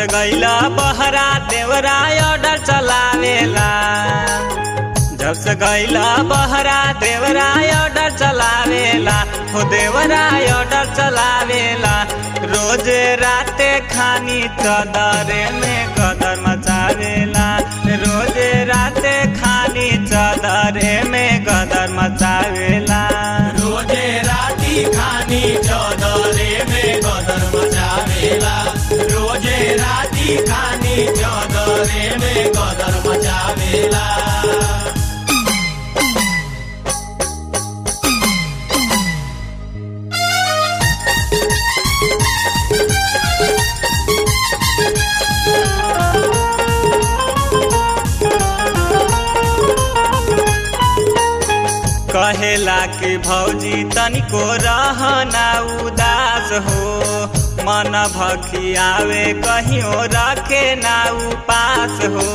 से गईला बहरा देवरा ऑर्डर चलावेला जब से गईला बहरा देवरा ऑर्डर चलावेला हो देवरा ऑर्डर चलावेला रोज राते खानी चदरे में कदर मचावेला रोज राते खानी चदरे में गदर मचावेला रोजे राती खानी चौदरे में गदर मचावेला रोजे राती खानी चौदरे में गदर मचावेला कहेला कि भौजी तनिको रहना उदास हो मन भखियावे कहियो रखे ना उपास हो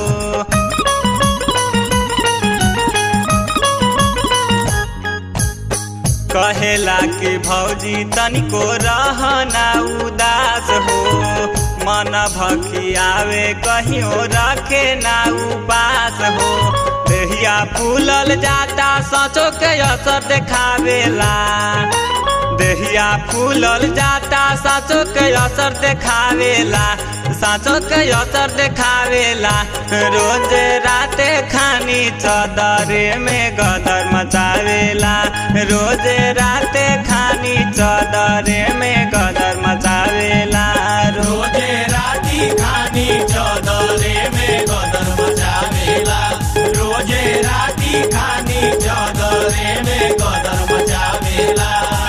कहेला कि भौजी तनिको रहना उदास हो मन भखियावे कहियो रखे ना उपास हो देहिया फूलल जाता सचो के असर देखावेला देहिया फूलल जाता साचो के असर देखावेला साचो के असर देखावेला रोज राते खानी चदरे में गदर मचावेला रोज राते खानी चदरे में गदर मचावेला रोजे राती खानी चौदरे में गदर मचावेला रोजे राती खानी चौदरे में गदर मचावेला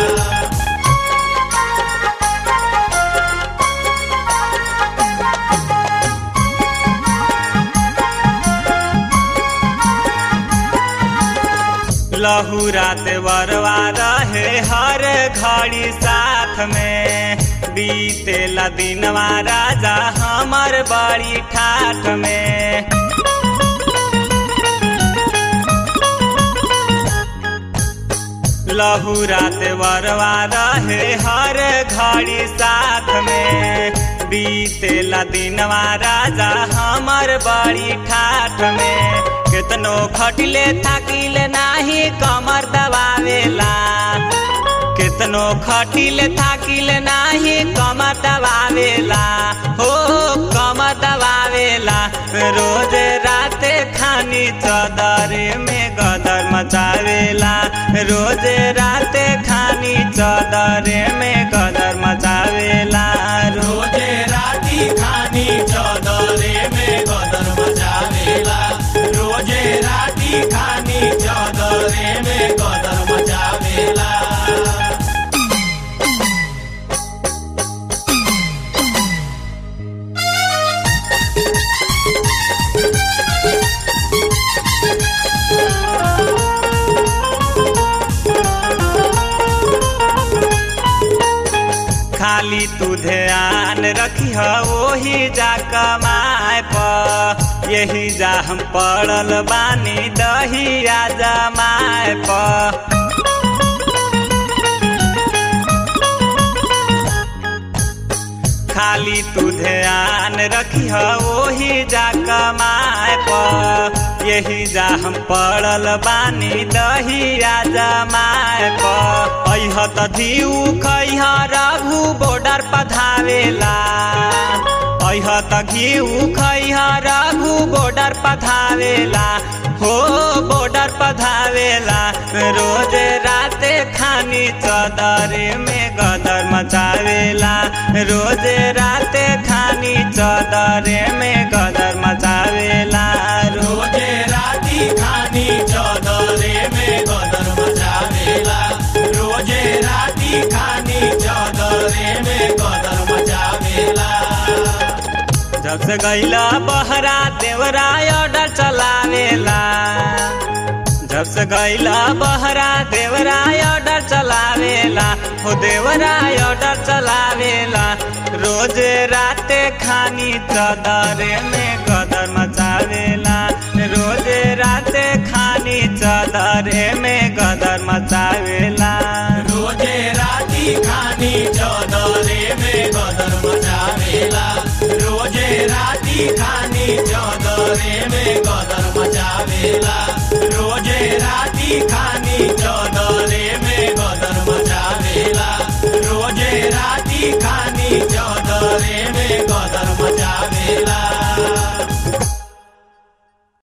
लहुरात बरवा रहे हर घड़ी साथ में बीतेला दिनवा राजा हमर बड़ी ठाठ में लहुरात बरवा रहे हर घड़ी साथ में बीतेला दिनवा राजा हमर बड़ी ठाठ में केतनो खटिले थाकिले नाही कमर दबावेला केतनो खटिले थाकिले नाही कमर दबावेला हो कमर दबावेला रोज राते खानी चदरे में गदर मचावेला रोज राते खानी चदरे में गदर मचावेला रोजे राती खानी चौदरे में गदर मचावेला रोजे राती खानी चौदरे में गदर मचावेला खाली तू ध्यान रखी ओही जा कमाए प यही जा हम पड़ल बानी दहिया जमाए प खाली तू ध्यान रखी ओही जा कमाए प यही जा हम पड़ल बानी दहिया जमाए प अह त धीऊ खैह रघु बॉर्डर पधावेला अह त घीऊ खैह रघु बॉर्डर पधावेला हो बॉर्डर पधावेला रोज राते खानी चदरे में गदर मचावेला रोज राते खानी चदरे में गदर मचावेला रोजे राती खानी चौदरे में गदर मचावेला रोजे राती खानी चौदरे में गदर मचावेला जब से गईला बहरा देवरा ऑर्डर चलावेला जब से गईला बहरा देवरा ऑर्डर चलावेला हो देवरा ऑर्डर चलावेला रोज राते खानी चदरे में गदर मचावेला रोज राते खानी चदरे में गदर मचावेला रोजे राती खानी चौदरे में गदर मचावेला रोजे राती खानी चौदरे में गदर मचावेला रोजे राती खानी चौदरे में गदर मचावेला रोजे राती खानी चौदरे